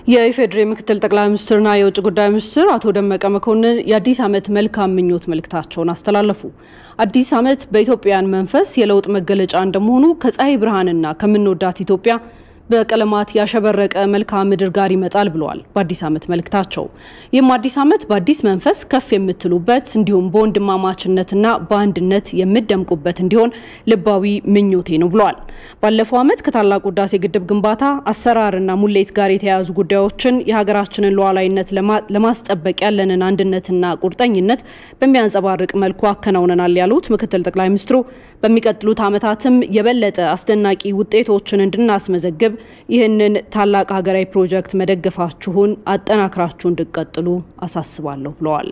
የኢፌዴሪ ምክትል ጠቅላይ ሚኒስትርና የውጭ ጉዳይ ሚኒስትር አቶ ደመቀ መኮንን የአዲስ ዓመት መልካም ምኞት መልእክታቸውን አስተላለፉ። አዲስ ዓመት በኢትዮጵያውያን መንፈስ የለውጥ መገለጫ እንደመሆኑ ከፀሐይ ብርሃንና ከምንወዳት ኢትዮጵያ በቀለማት ያሸበረቀ መልክዓ ምድር ጋር ይመጣል ብለዋል በአዲስ ዓመት መልእክታቸው። ይህም አዲስ ዓመት በአዲስ መንፈስ ከፍ የምትሉበት እንዲሁም በወንድማማችነትና በአንድነት የምደምቁበት እንዲሆን ልባዊ ምኞቴ ነው ብለዋል። ባለፈው ዓመት ከታላቁ ህዳሴ ግድብ ግንባታ አሰራርና ሙሌት ጋር የተያያዙ ጉዳዮችን የሀገራችንን ሉዓላዊነት ለማስጠበቅ ያለንን አንድነትና ቁርጠኝነት በሚያንጸባርቅ መልኩ አከናውነናል ያሉት ምክትል ጠቅላይ ሚኒስትሩ በሚቀጥሉት ዓመታትም የበለጠ አስደናቂ ውጤቶችን እንድናስመዘግብ ይህንን ታላቅ ሀገራዊ ፕሮጀክት መደገፋችሁን አጠናክራችሁ እንድቀጥሉ አሳስባለሁ ብለዋል።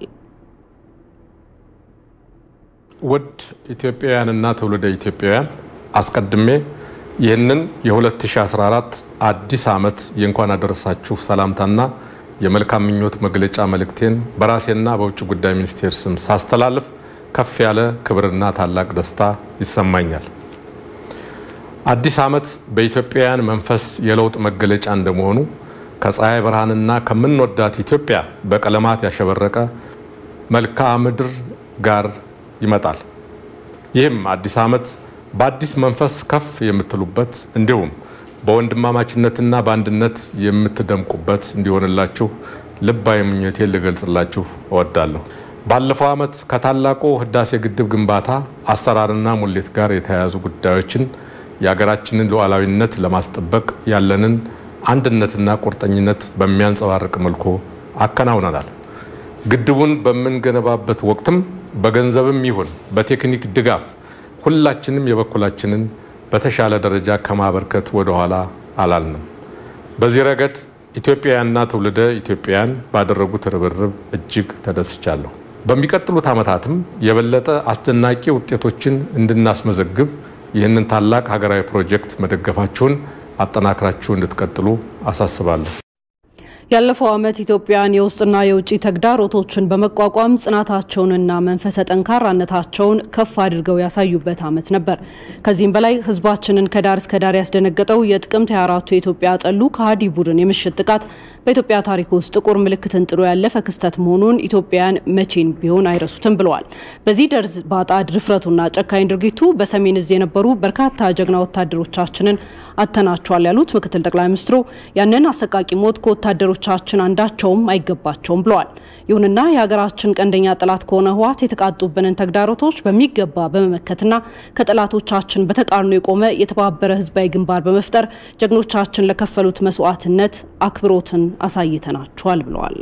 ውድ ኢትዮጵያውያንና ትውልደ ኢትዮጵያውያን አስቀድሜ ይህንን የ2014 አዲስ ዓመት የእንኳን አደረሳችሁ ሰላምታና የመልካም ምኞት መግለጫ መልእክቴን በራሴና በውጭ ጉዳይ ሚኒስቴር ስም ሳስተላልፍ ከፍ ያለ ክብርና ታላቅ ደስታ ይሰማኛል። አዲስ ዓመት በኢትዮጵያውያን መንፈስ የለውጥ መገለጫ እንደመሆኑ ከፀሐይ ብርሃንና ከምንወዳት ኢትዮጵያ በቀለማት ያሸበረቀ መልክዓ ምድር ጋር ይመጣል። ይህም አዲስ ዓመት በአዲስ መንፈስ ከፍ የምትሉበት እንዲሁም በወንድማማችነትና በአንድነት የምትደምቁበት እንዲሆንላችሁ ልባዊ ምኞቴን ልገልጽላችሁ እወዳለሁ። ባለፈው ዓመት ከታላቁ ህዳሴ ግድብ ግንባታ አሰራርና ሙሌት ጋር የተያያዙ ጉዳዮችን የሀገራችንን ሉዓላዊነት ለማስጠበቅ ያለንን አንድነትና ቁርጠኝነት በሚያንጸባርቅ መልኩ አከናውነናል። ግድቡን በምንገነባበት ወቅትም በገንዘብም ይሁን በቴክኒክ ድጋፍ ሁላችንም የበኩላችንን በተሻለ ደረጃ ከማበርከት ወደኋላ አላልንም። በዚህ ረገድ ኢትዮጵያውያንና ትውልደ ኢትዮጵያውያን ባደረጉት ርብርብ እጅግ ተደስቻለሁ። በሚቀጥሉት ዓመታትም የበለጠ አስደናቂ ውጤቶችን እንድናስመዘግብ ይህንን ታላቅ ሀገራዊ ፕሮጀክት መደገፋችሁን አጠናክራችሁ እንድትቀጥሉ አሳስባለሁ። ያለፈው ዓመት ኢትዮጵያን የውስጥና የውጭ ተግዳሮቶችን በመቋቋም ጽናታቸውንና መንፈሰ ጠንካራነታቸውን ከፍ አድርገው ያሳዩበት ዓመት ነበር። ከዚህም በላይ ሕዝባችንን ከዳር እስከ ዳር ያስደነገጠው የጥቅምት 24ቱ የኢትዮጵያ ጠሉ ከሃዲ ቡድን የምሽት ጥቃት በኢትዮጵያ ታሪክ ውስጥ ጥቁር ምልክትን ጥሎ ያለፈ ክስተት መሆኑን ኢትዮጵያውያን መቼን ቢሆን አይረሱትም ብለዋል። በዚህ ደርዝ ባጣ ድፍረቱና ጨካኝ ድርጊቱ በሰሜን እዝ የነበሩ በርካታ ጀግና ወታደሮቻችንን አተናቸዋል ያሉት ምክትል ጠቅላይ ሚኒስትሩ ያንን አሰቃቂ ሞት ከወታደሮቻችን አንዳቸውም አይገባቸውም ብለዋል። ይሁንና የሀገራችን ቀንደኛ ጠላት ከሆነ ህወሓት የተቃጡብንን ተግዳሮቶች በሚገባ በመመከትና ከጠላቶቻችን በተቃርኖ የቆመ የተባበረ ህዝባዊ ግንባር በመፍጠር ጀግኖቻችን ለከፈሉት መስዋዕትነት አክብሮትን አሳይተናቸዋል ብለዋል።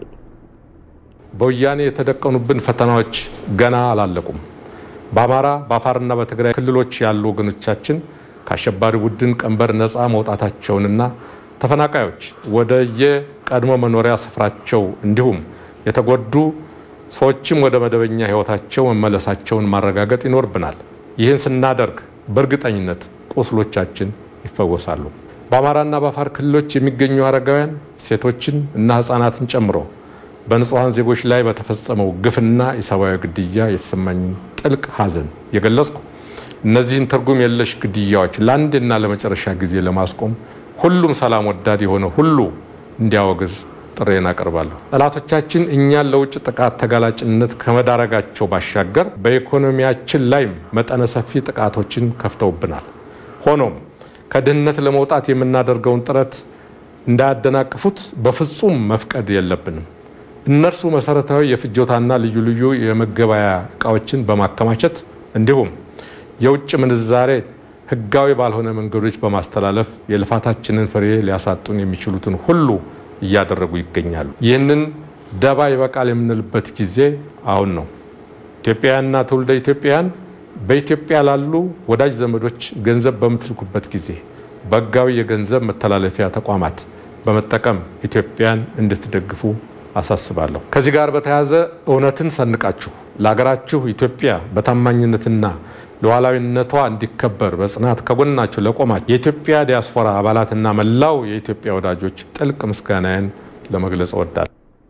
በወያኔ የተደቀኑብን ፈተናዎች ገና አላለቁም። በአማራ በአፋርና በትግራይ ክልሎች ያሉ ወገኖቻችን ከአሸባሪ ቡድን ቀንበር ነፃ መውጣታቸውንና ተፈናቃዮች ወደ የቀድሞ መኖሪያ ስፍራቸው እንዲሁም የተጎዱ ሰዎችም ወደ መደበኛ ህይወታቸው መመለሳቸውን ማረጋገጥ ይኖርብናል። ይህን ስናደርግ በእርግጠኝነት ቁስሎቻችን ይፈወሳሉ። በአማራና በአፋር ክልሎች የሚገኙ አረጋውያን፣ ሴቶችን እና ህፃናትን ጨምሮ በንጹሐን ዜጎች ላይ በተፈጸመው ግፍና የሰብአዊ ግድያ የተሰማኝን ጥልቅ ሐዘን የገለጽኩ እነዚህን ትርጉም የለሽ ግድያዎች ለአንድና ለመጨረሻ ጊዜ ለማስቆም ሁሉም ሰላም ወዳድ የሆነ ሁሉ እንዲያወግዝ ጥሬን አቀርባለሁ። ጠላቶቻችን እኛን ለውጭ ጥቃት ተጋላጭነት ከመዳረጋቸው ባሻገር በኢኮኖሚያችን ላይም መጠነ ሰፊ ጥቃቶችን ከፍተውብናል። ሆኖም ከድህነት ለመውጣት የምናደርገውን ጥረት እንዳያደናቅፉት በፍጹም መፍቀድ የለብንም። እነርሱ መሰረታዊ የፍጆታና ልዩ ልዩ የመገበያ እቃዎችን በማከማቸት እንዲሁም የውጭ ምንዛሬ ህጋዊ ባልሆነ መንገዶች በማስተላለፍ የልፋታችንን ፍሬ ሊያሳጡን የሚችሉትን ሁሉ እያደረጉ ይገኛሉ። ይህንን ደባ ይበቃል የምንልበት ጊዜ አሁን ነው። ኢትዮጵያውያንና ትውልደ ኢትዮጵያውያን በኢትዮጵያ ላሉ ወዳጅ ዘመዶች ገንዘብ በምትልኩበት ጊዜ በህጋዊ የገንዘብ መተላለፊያ ተቋማት በመጠቀም ኢትዮጵያን እንድትደግፉ አሳስባለሁ። ከዚህ ጋር በተያያዘ እውነትን ሰንቃችሁ ለሀገራችሁ ኢትዮጵያ በታማኝነትና ሉዓላዊነቷ እንዲከበር በጽናት ከጎናችሁ ለቆማችሁ የኢትዮጵያ ዲያስፖራ አባላትና መላው የኢትዮጵያ ወዳጆች ጥልቅ ምስጋናዬን ለመግለጽ እወዳለሁ።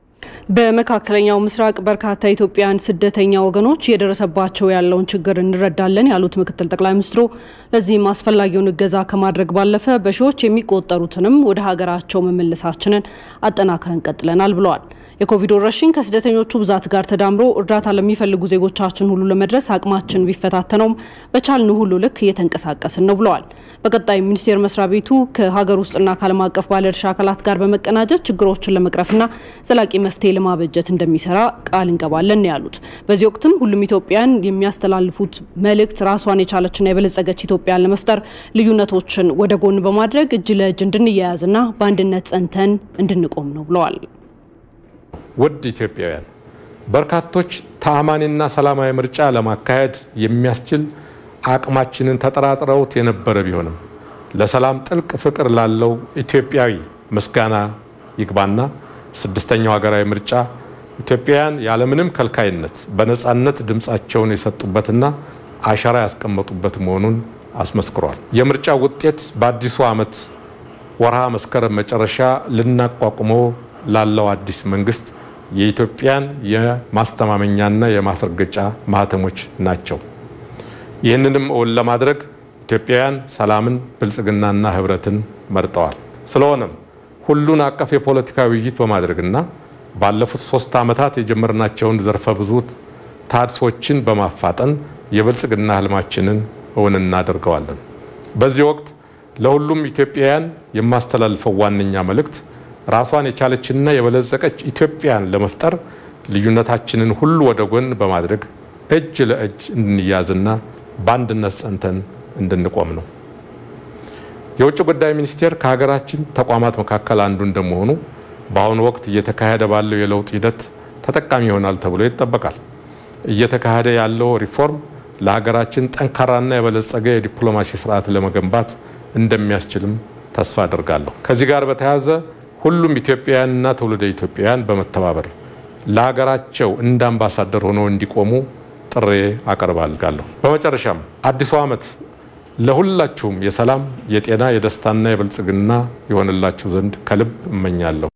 በመካከለኛው ምስራቅ በርካታ ኢትዮጵያውያን ስደተኛ ወገኖች እየደረሰባቸው ያለውን ችግር እንረዳለን ያሉት ምክትል ጠቅላይ ሚኒስትሩ ለዚህም አስፈላጊውን እገዛ ከማድረግ ባለፈ በሺዎች የሚቆጠሩትንም ወደ ሀገራቸው መመለሳችንን አጠናክረን ቀጥለናል ብለዋል። የኮቪድ ወረርሽኝ ከስደተኞቹ ብዛት ጋር ተዳምሮ እርዳታ ለሚፈልጉ ዜጎቻችን ሁሉ ለመድረስ አቅማችን ቢፈታተነውም በቻልን ሁሉ ልክ እየተንቀሳቀስን ነው ብለዋል። በቀጣይ ሚኒስቴር መስሪያ ቤቱ ከሀገር ውስጥና ከዓለም አቀፍ ባለድርሻ አካላት ጋር በመቀናጀት ችግሮችን ለመቅረፍና ዘላቂ መፍትሄ ለማበጀት እንደሚሰራ ቃል እንገባለን ያሉት። በዚህ ወቅትም ሁሉም ኢትዮጵያን የሚያስተላልፉት መልእክት ራሷን የቻለችና የበለጸገች ኢትዮጵያን ለመፍጠር ልዩነቶችን ወደ ጎን በማድረግ እጅ ለእጅ እንድንያያዝና በአንድነት ጸንተን እንድንቆም ነው ብለዋል። ውድ ኢትዮጵያውያን በርካቶች ተአማኒና ሰላማዊ ምርጫ ለማካሄድ የሚያስችል አቅማችንን ተጠራጥረውት የነበረ ቢሆንም ለሰላም ጥልቅ ፍቅር ላለው ኢትዮጵያዊ ምስጋና ይግባና ስድስተኛው ሀገራዊ ምርጫ ኢትዮጵያውያን ያለምንም ከልካይነት በነፃነት ድምፃቸውን የሰጡበትና አሻራ ያስቀመጡበት መሆኑን አስመስክሯል። የምርጫው ውጤት በአዲሱ ዓመት ወርሃ መስከረም መጨረሻ ልናቋቁመው ላለው አዲስ መንግስት የኢትዮጵያን የማስተማመኛና የማስረገጫ ማህተሞች ናቸው። ይህንንም እውን ለማድረግ ኢትዮጵያውያን ሰላምን፣ ብልጽግናና ህብረትን መርጠዋል። ስለሆነም ሁሉን አቀፍ የፖለቲካ ውይይት በማድረግና ባለፉት ሶስት ዓመታት የጀመርናቸውን ዘርፈ ብዙ ታድሶችን በማፋጠን የብልጽግና ህልማችንን እውን እናደርገዋለን። በዚህ ወቅት ለሁሉም ኢትዮጵያውያን የማስተላልፈው ዋነኛ መልእክት ራሷን የቻለችና የበለጸቀች ኢትዮጵያን ለመፍጠር ልዩነታችንን ሁሉ ወደ ጎን በማድረግ እጅ ለእጅ እንድንያዝና በአንድነት ጸንተን እንድንቆም ነው። የውጭ ጉዳይ ሚኒስቴር ከሀገራችን ተቋማት መካከል አንዱ እንደመሆኑ በአሁኑ ወቅት እየተካሄደ ባለው የለውጥ ሂደት ተጠቃሚ ይሆናል ተብሎ ይጠበቃል። እየተካሄደ ያለው ሪፎርም ለሀገራችን ጠንካራና የበለጸገ የዲፕሎማሲ ስርዓት ለመገንባት እንደሚያስችልም ተስፋ አድርጋለሁ። ከዚህ ጋር በተያያዘ ሁሉም ኢትዮጵያውያንና ትውልደ ኢትዮጵያውያን በመተባበር ለሀገራቸው እንደ አምባሳደር ሆነው እንዲቆሙ ጥሬ አቀርባለሁ። በመጨረሻም አዲሱ ዓመት ለሁላችሁም የሰላም፣ የጤና፣ የደስታና የብልጽግና የሆንላችሁ ዘንድ ከልብ እመኛለሁ።